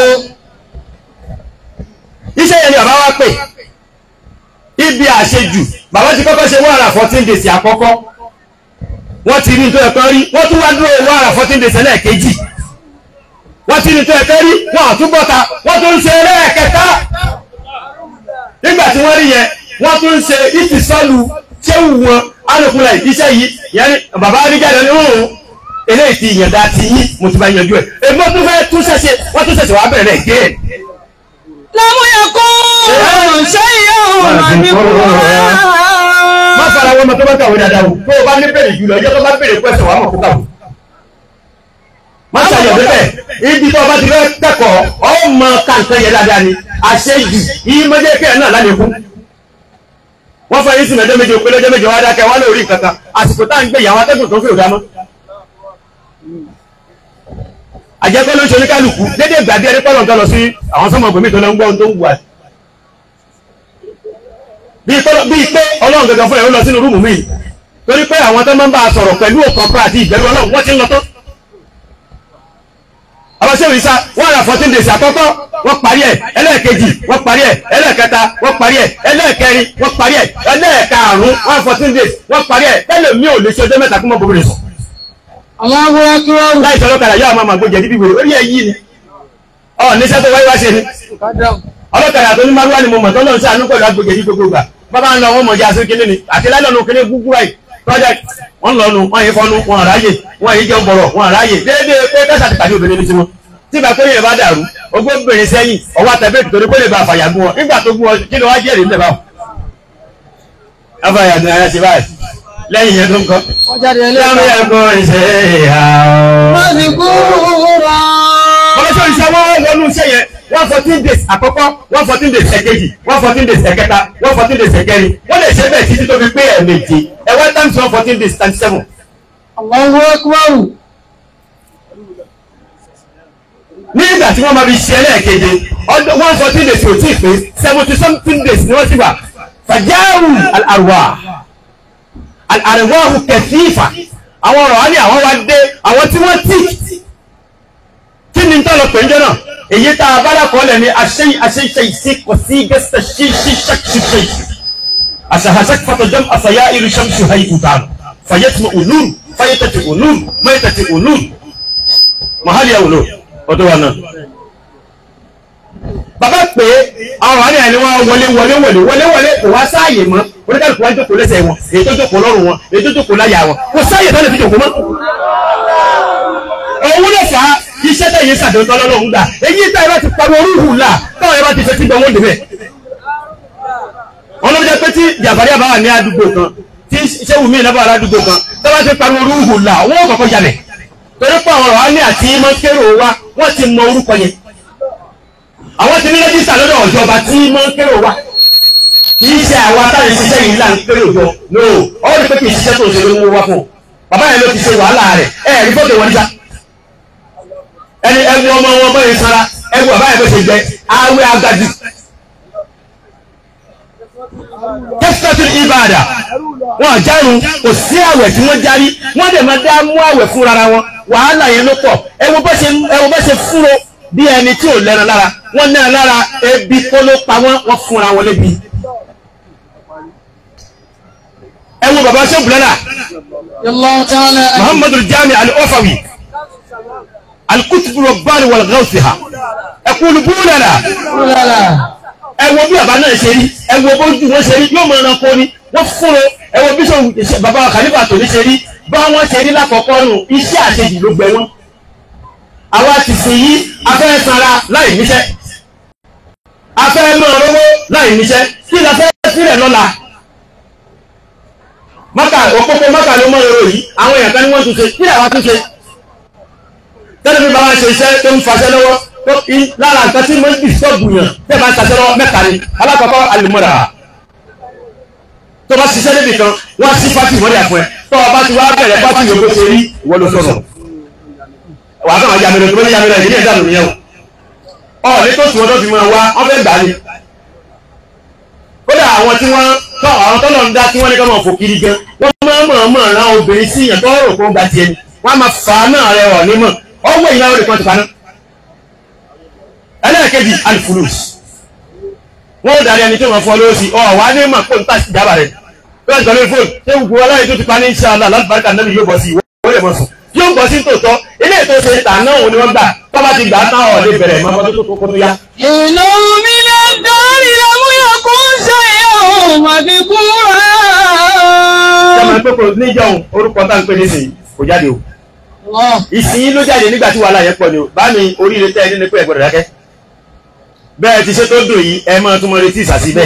iṣẹ́ yẹn ni bàbá wa pè ibi àṣejù bàbá ti kọ́kọ́ ṣe one hundred and fourteen days àkọ́kọ́ wọ́n ti rí nítorí ẹ̀kọ́ rí wọ́n tún wá dúró one hundred and fourteen days ẹlẹ́ẹ̀kejì wọ́n ti rí nítorí ẹ̀kọ́ rí wọ́n àtúbọ̀ta wọ́n tún ń ṣe ẹlẹ́ẹ̀kẹta nígbà tí wọ́n rí yẹn wọ́n tún ń ṣe ìfìsọ́lù ṣéwù wọn alùpùpù iṣẹ́ yìí yẹn ni bàbá arígbàdàn ní òun eléyìí ti yànda ti yín mo ti bá yanjú ẹ̀ èmi wọ́n tún fẹ́ tún ṣẹ̀ṣẹ̀ wọ́n tún ṣẹ̀ṣẹ̀ wá bẹ̀rẹ̀ rẹ̀ gé ẹ̀. lámúyẹ kó ṣe yóò máa ní má fara wọn mọ tó bá kàwé dáadáa o tó o bá ní bèrè jùlọ ẹjọ́ tó bá bèrè pẹ́sẹ̀ wàá mọ̀ kó kàwé. má ṣàyọ̀ bẹ́ẹ̀ ibi tó o bá ti fẹ́ kẹ́kọ̀ọ́ ọ mọ kàǹkan yẹn dáadáa ni àṣejù yìí mọ́jẹ́ kẹ́ ẹ̀ náà lálẹ́kún. wọ́n fọ yín sí mẹ́jọ méje òpin lọ́jọ́ méje wá dákẹ́ wọ́n lórí nǹkan kan àsìkò tá à ń gbé ìyàwó atẹ́gùn tó ń fẹ́ òdá mọ́. àjẹkọ́ ló ń ṣe oníkálukú dédé ìgbà bí ẹni pọ́lọ̀ nǹkan lọ sí àwọn sọ́mọ̀ gbòmí tó lọ ń gbọ́ ohun tó ń wù àti bí tọ́lọ́ bí pé ọlọ́run gẹ́gẹ́ fún ẹ̀ ó lọ sínú rúùmù mi torí pé àwọn tó máa ń bá a sọ̀rọ̀ pẹ̀lú ọkàn pra àti ìbẹ̀rù ọlọ́run wọ́n ti ń lọ tán. abáṣẹ́wò isa wọ́n ra fourteen days àkọ́kọ́ wọ́n parí ẹ̀ ẹlẹ́ẹ̀kejì wọ́n parí ẹ̀ ẹlẹ́ẹ̀kẹta wọ́n parí ẹ̀ ẹlẹ́ẹ̀kẹrin wọ́n parí ẹ̀ ẹlẹ́ẹ̀karùn-ún wọ́n fourteen days wọ́n parí ẹ̀ tẹ́lẹ̀ mi ò lè ṣe ọjọ́ mẹ́ta kí wọ́n bọ̀ bẹ̀rẹ̀ sọ. àwọn abúlé kí wọ́n rù láì sọ̀rọ̀ kàrà yóò máa gbójẹ níbi ìwé orí ẹ̀ yìí ni ọ̀ níṣẹ́ tó wáyé wá ṣe ni ọlọ́kadà tó ní márùwá ni mo mọ̀ tọ́lọ́ sí àánú pẹ̀lú agbègbè yìí gbogbo gbà bàbá ń lọ wọn mọ̀ jẹ́ àṣírí kíní ni àti lálọ́nu kíní gúgú ráì project wọ́n lọ́nu wọ́n yìí fọ́nu wọn àráyè wọ́n yìí jẹun bọ̀rọ̀ wọn àráyè déédéé pé kẹ́sà ti pàdé obìnrin ní tiwọn tí ìgbà pé yẹn bá dàrú ogbó bèrè sẹ́yìn ọwọ́ àtẹ̀bẹ́ torí pé lè ba àfàyà gún wọn nígbà tó gún wọn kí ló wá jẹ́rìí ńlẹ̀ báwọn. àfàyà gún ara ṣe báyìí lẹ́yìn yẹn tó ń kọ́. wọ́n jáde láwọn ẹlẹ́ẹ̀kan yẹn kọ́ ìṣe ìhà wọ́n ti kú rà ọlọ́sọ̀ ìṣẹ́ wọ́n wọnú iṣẹ́ yẹn one fourteen days àkọ́kọ́ one fourteen days ẹ̀kejì one fourteen days ẹ̀kẹta one fourteen days ẹ̀kẹrin wọ́n lè ṣe bẹ́ẹ̀ títí tó fi pé ẹ̀ẹ̀mejì ẹ̀ one times one fourteen days times seven. Allahu akbar ní ìgbà tí wọ́n máa fi ṣe ẹlẹ́ẹ̀keje ọdún one fourteen days kò tí ì pé seventy something days ni wọ́n ti wà fàjáwù àrùwà àrùwà kẹfìfà àwọn ọ̀rọ̀ á ní àwọn wá dé àwọn tí wọ́n tì kí ni tọ́lọ̀ pé ń jẹ́ náà èyí tá a bá dàkọ́ lẹ̀ ní aṣẹ́yìn aṣẹ́yìn ìṣe kò sí gẹ́sẹ̀ ṣí ṣí ṣàkṣìṣe àṣàhàṣà fàtọ̀jọ́m àṣàyà irú ṣàmṣù hayi ìbànú fàyẹ́tì ònúrù fàyẹ́tì ònúrù mẹ́tẹ̀tì ònúrù mahali ẹ̀wòlò ọdún wa náà. bàbá pé àwọn àárín àní wọn wọlé wọlé wọlé wọlé wọlé kò wá sáàyè mọ́ oníkàlùkù wá jókòó lẹ́sẹ̀ wọn èyí tó jókòó lọ́rùn wọn èyí tó jókòó láyà wọn kò sáàyè tó lè fi jókòó mọ́ òun ló fà á iṣẹ́ tẹ̀yìn sàdéńtọ́ lọ́lọ́run gbà èyí tá ẹ bá ti pariwo orúhù là táwọn ẹ bá ti fẹ́ tí gbọ̀ngàn débẹ̀. wọn ló jẹ́ pé tí jàbárí àbá wà ní àdúgbò kan tí sẹ́wù mí náà bá wà ládùúgbò kan tó bá ti pariwo orúhù là wọ́n ò kọ́kọ́ jalè torí pé àwọn ọ̀rọ̀ á ní àti mọ́kérò wa wọ́n ti mọ orúkọ yẹn. àwọn ti ní rẹ́jísà lọ́dọ̀ ìjọba tí mọ́kérò wa kì í ṣe àwa táwọn ìṣiṣẹ́ yìí là ń kérò jọ no ọwọ́ ni pé kì í ṣiṣẹ́ tó ń ṣe ló ń mú wá fún un bàbá yẹn ló ti ṣe wàhálà rẹ̀ ẹ̀ rí fọ́tò wọn níta ẹni ẹwu ọmọ wọn bọ́ yẹn sara ẹwu bàbá yẹn bó ṣe jẹ awé agadi tẹ́sítọ́tì ìbàdà wọn àjárun kò sí àwẹ̀ tí wọ́n járí wọ́n dẹ̀ máa dá mú àwẹ̀ fún rárá wọn wàhálà yẹn ló pọ̀ ẹwu bó ṣe ẹwu bó ṣe fúnro bí ẹni tí ò lẹ́ran lára wọ́n náà lára ebi kó ló pa wọ́n wọ́n fúnra wọn lébi ẹwu bàbá ṣe bùlẹ́là Allahu ta'ala muhammadu jami al-ofawi alikutubu rọgbani wal gawsiha ẹkùn búrẹ́lá Kúlọ̀lá. ẹ wo bí bàbá náà ṣe rí ẹ wo bójú wọn ṣe rí yóò mọ ẹranko ni wọ́n fún un ẹ wo bí sọ bàbá kàlífà tòní ṣe rí bá wọn ṣe rí lákọ̀ọ́kọ́ nù iṣẹ́ àṣejì ló gbẹ wọn àwa ti sìn yí afẹ́ sanra láì níṣẹ́ afẹ́ máa rówó láì níṣẹ́ kí la fẹ́ sílẹ̀ lọ́la mọ́kà òpópó mọ́kà ló mọ́ èrò yìí àwọn èèyàn kan ní wọ́n tún ṣe kí làwọn tún ṣe tẹ́lẹ̀ bí bàbá ṣe iṣẹ́ tó ń faṣẹ́ lọ́wọ́ tó í lára nǹkan tí mo ń dìstọ́bù yàn tẹ́ bá ń ṣaṣẹ́ lọ́wọ́ mẹ́ta ni alákọ̀ọ́kọ́ alìmọ́ra tó bá ṣiṣẹ́ níbi kan wọ́n sí pátì ìwọ́lẹ̀ àpọ̀ ẹ̀ tó o bá ti wá bẹ̀rẹ̀ pátì yòókù ṣe rí ìwọ ló sọ̀rọ̀ wà á kàn máa yàmẹ̀rẹ̀ tó bá yàmẹ̀rẹ̀ ìdílé ìdánù nìyẹn o ọ̀ ní tó tù wọ́n tó fi máa wá wọ́n fẹ́ gbà ni kódà àwọn tí wọ́n tọ́ àwọn tọ́lọ̀ ń dá tí wọ́n ní ká máa fò kiri gan wọ́n máa mọ̀ mọ̀ ran obìnrin sí ìyàn tó rò kó gba tiẹ̀ ni wọ́n á máa fà á náà rẹ̀ ọ̀ nímọ̀ ọwọ́ ìyá rẹ̀ kan ti paná. ẹlẹ́ẹ̀kejì alifulus wọ́n ó darí ẹni tó máa fọ́ lówó sí ọ̀ wá ní mọ̀ kó n tà sí ìjábà rẹ̀ tó ń tọ́lé fóònù ṣé gbogbo aláyé tó ti pa ní iṣẹ́ àlá láti bá kàn náà yóò bọ̀ sí ìwọ́ lè mọ̀ sùn yóò bọ̀ sí tòótọ́ ilé ètò ṣe tà náà òun ni wọ́n gbà tó bá ti gbà á tán ọ̀ lè bẹ̀rẹ̀ mọ́ tó tó kó tó yá. Inú mi lè dárí lámúyà kó ń ṣe ìyàwó màdìkúrà. sọmọ pé kò níjọ́ orúkọ tá ń pè nísìnyí kò jáde o ìsìn ló jáde nígbà tí wàhálà yẹn pọ̀ ni o bá mi oríire tẹ́ ẹ nínú pé ẹ gbọ́dọ̀ dákẹ́ bẹ́ẹ̀ ti ṣe tó dùn yìí ẹ máa tún mọ retí ìsàsí bẹ́ẹ̀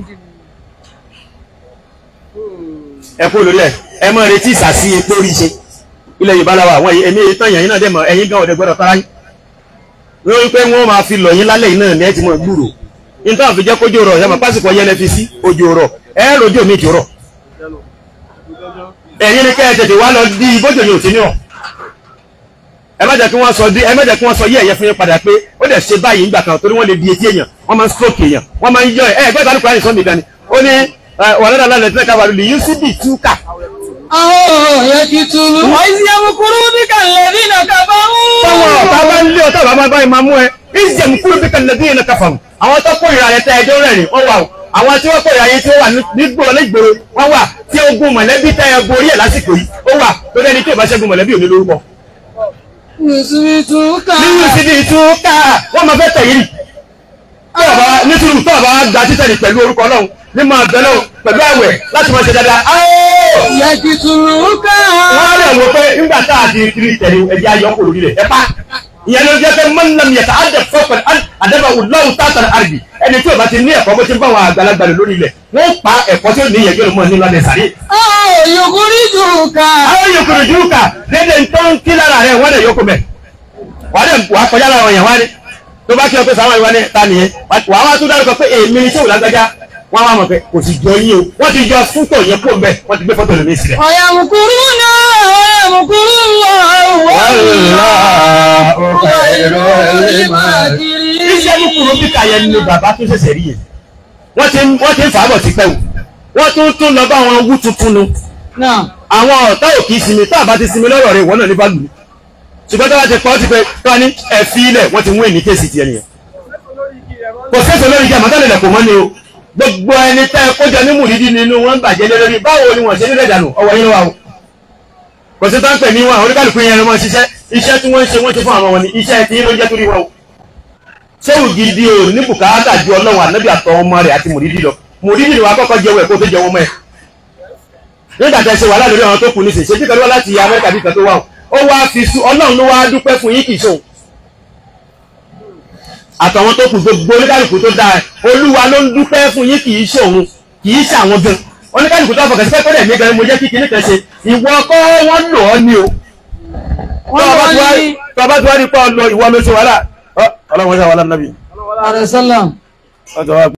ẹ kú lórí ẹ ẹ máa retí ìsàsí epo rí ṣe ilẹ̀ yorùbá la wà àwọn èmi èyí tán yẹn náà dẹ̀ mọ̀ ẹ̀yin gan ọ̀dẹ̀ gbọ́dọ̀ tara yín wọ́n wí pé wọ́n máa fi lọ̀ yín lálẹ́ yìí náà ní ẹ ti mọ̀ gbúrò nítorí àfi jẹ́ kójú rọ̀ yàmọ̀ pásìkò yẹn lẹ fi sí ojú rọ̀ ẹ rojú mi ti rọ̀ ẹ̀yin ni kẹ́ ẹ tètè wá lọ di bójú yóò ti ní ọ̀ ẹ má jẹ́ kí wọ́n sọ dí ẹ má jẹ́ kí wọ́n sọ yí ẹ̀yẹ fún yín padà pé ó dẹ̀ ṣe báyìí nígbà kan torí wọ́n lè di etí èèyàn wọ́n máa ń stroke èèyàn wọ́n máa ń yọ ẹ̀ ẹ̀ gbọ́dọ̀ alukura nìkan mi dání ó ní wàhálà lálẹ́ tí ká wàlúù yìí sí bì túkà. Àwọn yẹ kí tulu. Wọ́n ti yẹ kúrú bí kàlẹ́ bí nà kàbá ń. táwọn ọ̀tá bá ń lé ọ̀tá bàbá báyìí máa mú ẹ ìjẹ̀mú kúrò bí kàlẹ́ bí yẹn kàfàm àwọn tó kó ìrà yẹn tẹ ẹjọ́ rẹ̀ rìn wọ́n wà o àwọn tí wọ́n kó ìrà yẹn tí ó wà nígboro nígboro wọ́n wà tí ogun mọ̀lẹ́bí tẹ ẹ borí ẹ̀ lásìkò yìí ó wà lórí ẹni tí ò bá ṣẹ́gun mọ̀lẹ́bí ò ní lórúkọ. Mùsùlùmí tún ká. nínú síbi ìtúká wọ́n máa fẹ́ tẹ̀yìn rì tọ́ọ̀bá nítorí tọ́ọ̀bá gba títẹ̀lì pẹ̀lú orúkọ náà ní máa bẹ̀ náà pẹ̀lú àwẹ̀ láti máa ṣe dáadáa. Yẹ kí tulu ká. wọ́n á lè wọ pé nígbà tá a di kiri tẹ̀lé ẹ̀jẹ̀ ayọ̀ kò lórí rẹ̀ ẹ̀ pa. ìyẹn ló jẹ́ pé mọ́nà mi yàtọ̀ àdẹ fọ́pẹ̀ àdẹ́bà wùláwù tààtàn àrùbí ẹni tí o bá ti ní ẹ̀kọ́ bó ti ń bá àwọn àgbàlagbà lò lórí ilẹ̀ wọ́n pa ẹ̀kọ́ tí ó ní ìyẹn yóò mọ̀ nínú alẹ́ sàrí. Àwọn yòókùrí tún ká. àwọn yòókùrù jù kà lédè tó ń kí lára rẹ̀ wọ́n lè yókù mẹ́ wàá dẹ̀ wàá kọjá lára wọn yẹn wá ní tó bá kí ọ pé sàwọn ìwà ní ta nìyẹn wàá wá tún dárúkọ pé èmi ní sèwò lágbájá wọn wá mọ̀ pé kò sì jọ yín o wọ́n ti jọ fúntò yẹn kó mbẹ́ wọ́n ti gbé fọ́tò lómi sílẹ̀. Ọ̀yà mùkúrú náà, ọ̀yà mùkúrú wà. iṣẹ́ mùkúrú bí kàyẹ ni bàbá tó ṣẹ̀ṣẹ̀ rí yẹn wọ́n ti wọ́n ti ń fàábọ̀ ti pẹ́ o wọ́n tún tún lọ bá wọn wú tuntun nu Náà. àwọn ọ̀tá ò kì í sinmi tá a bá ti sinmi lọ́rọ̀ rẹ̀ wọ́n náà ní bá lù ú ṣùgbọ́n tó bá ti pọ́ ti pẹ́ tó bá ní ẹ̀fí ilẹ̀ wọ́n ti wọ́n èní kéèsì tiẹ̀ nìyẹn kò sẹ́sọ̀ lórí jẹ́ àmọ́tálẹ̀ lẹ̀kọ̀ mọ́ ni o gbogbo ẹni tẹ́ kójọ ní mùdídí nínú wọn bàjẹ́ lé lórí báwo ni wọ́n ṣe nílẹ̀ dànù ọwọ́ yín wà o kò sí táǹpẹ̀ ní wọn oníkàlùkù yẹn ló máa ṣiṣẹ́ iṣẹ́ tí wọ́n ń ṣe wọ́n ti fún àwọn wọn ni iṣẹ́ tí yín ló jẹ́ torí wọn o sẹ́wù gidi o ní bùkátà ju ọlọ́run ànábì àtọ ọmọ rẹ̀ àti mùdídí lọ mùdídí ni wàá kọ́kọ́ jẹ́wọ́ ẹ̀kọ́ tó jẹ́ wọn mọ́ ẹ̀ nígbà tẹ́ ṣe wàhálà lórí àwọn tó kù ní sèṣe bí kan wá láti amẹ́ríkà bí kan tó wà ó wá fi sú ọlọ́run ló wá dúpẹ́ fún yín kì í ṣòun àtàwọn tó kù gbogbo oníkàlùkù tó dáa olúwa ló ń dúpẹ́ fún yín kì í ṣòun kì í ṣe àwọn gan oníkàlùkù tó fọkàn sí pé kọ́dẹ̀ mi gan mo jẹ́ kí kinní kan ṣe ìwọ kọ́ wọ́n lò ọ́ ní o Wọ́n lọ ní tọ́ba tí wàá rí pọ́ ọ lọ ìwọ ló ṣe wàhálà ọlọ́run ṣe wàhálà nàbì àrẹ̀sọ́làm. ọjọ́ wa